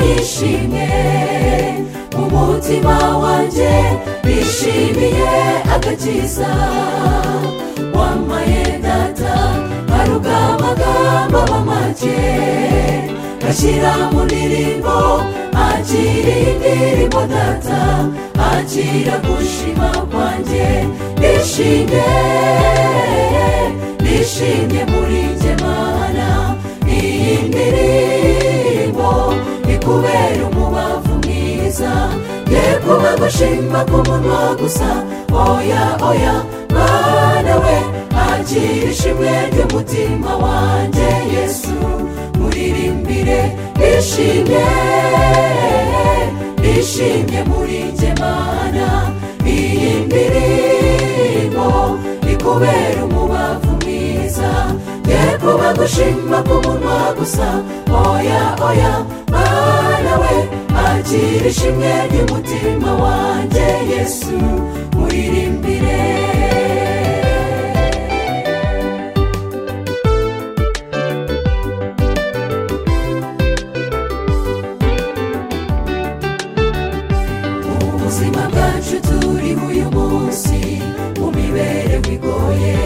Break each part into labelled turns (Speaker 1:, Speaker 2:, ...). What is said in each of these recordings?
Speaker 1: bishimye mu mutima wanjye bishimiye agakiza wamaye data hari amagambo aba make gashyira mu ndirimbo akira indirimbo data akira gushima kwanjye bishimye bishimye muri njye mana iyi ndirimbo ikubera umubavu mwiza ye kuba gushima ku munwa gusa oya oya mwana we akira ishimwe ry'umutima wanjye yesu muririmbire bishimye bishimye muri njye mana iyi ndirimbo ikubera umubavu mwiza ye kuba gushima ku munwa gusa oya oya mwana we akira ishimwe ry'umutima wanjye yesu muririmbire mu buzima bwacu turi uyu munsi mu mibereho igoye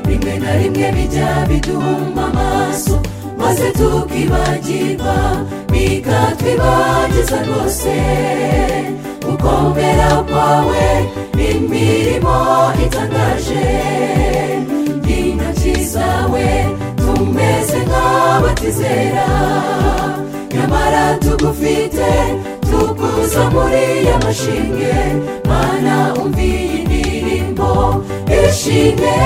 Speaker 1: rimwe na rimwe bijya biduhuma amaso maze tukibagirwa bikatwibagiza rwose gukomera kwawe ni imirimo itangaje intoki zawe tumeze nk'abatizera nyamara tugufite tukuza muri ya mashinge mana umviye indirimbo ishimwe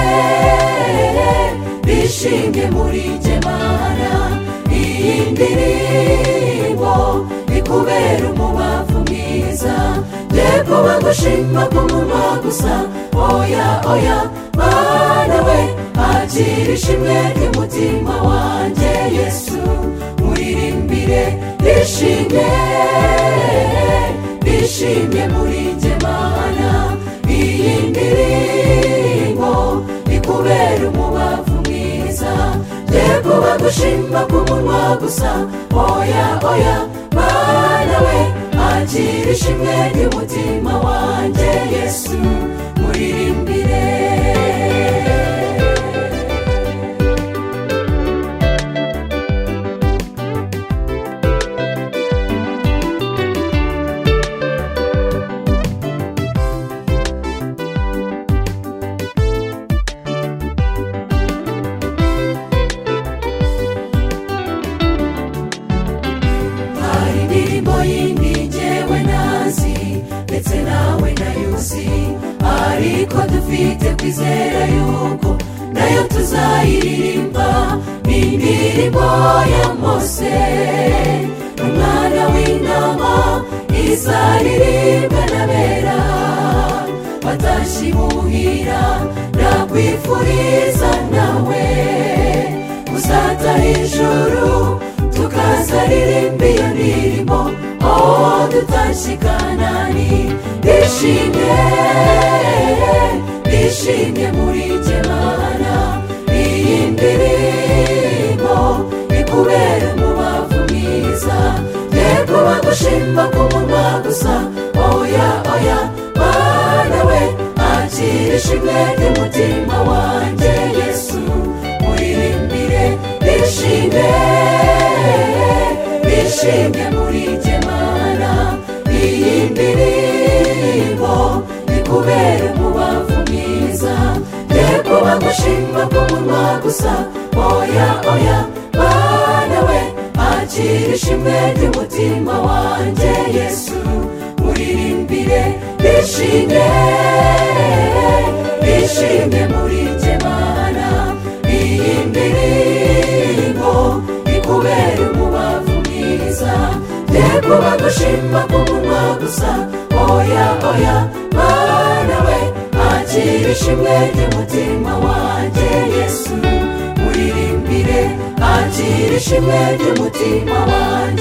Speaker 1: bishimye muri njye mana iyi ndirimbo ikubera umubavu mwiza ye kuba gushima ku munwa gusa oya oya mana we akira ishimwe ry'umutima wanjye yesu muririmbire bishimye bishimye muri njye mana iyi ndirimbo ikubera umubavu mwiza ye kuba gushima ku munwa gusa oya oya mana we akira ishimwe ry'umutima wanjye yesu muririmbire hari indirimbo yindi njyewe nazi ndetse nawe nayuzi ariko dufite kwizera yuko nayo tuzayiririmba ni indirimbo ya mose umwana w'intama izaririmbwa n'abera batashye muhira nakwifuriza nawe uzata hejuru tukazaririmba iyo ndirimbo aho dutashye i kanani bishimye bishimye muri gemana iyi ndirimbo ikubera umubavu mwiza ye kuba gushimba ku munwa gusa oya oya mana we akira ishimwe ry'umutima wanjye yesu muririmbire bishimye bishimye muri gemana iyi ndirimbo ikubera umubavu mwiza ye kuba gushimba ku munwa gusa oya oya mana we akira ishimwe ry'umutima wanjye yesu muririmbire bishimye bishimye muri gemana iyi ndirimbo ikubera umubavu mwiza ye kuba gushima ku munwa gusa oya oya mana we akira ishimwe ry'umutima wanjye yesu muririmbire akira ishimwe ry'umutima wanjye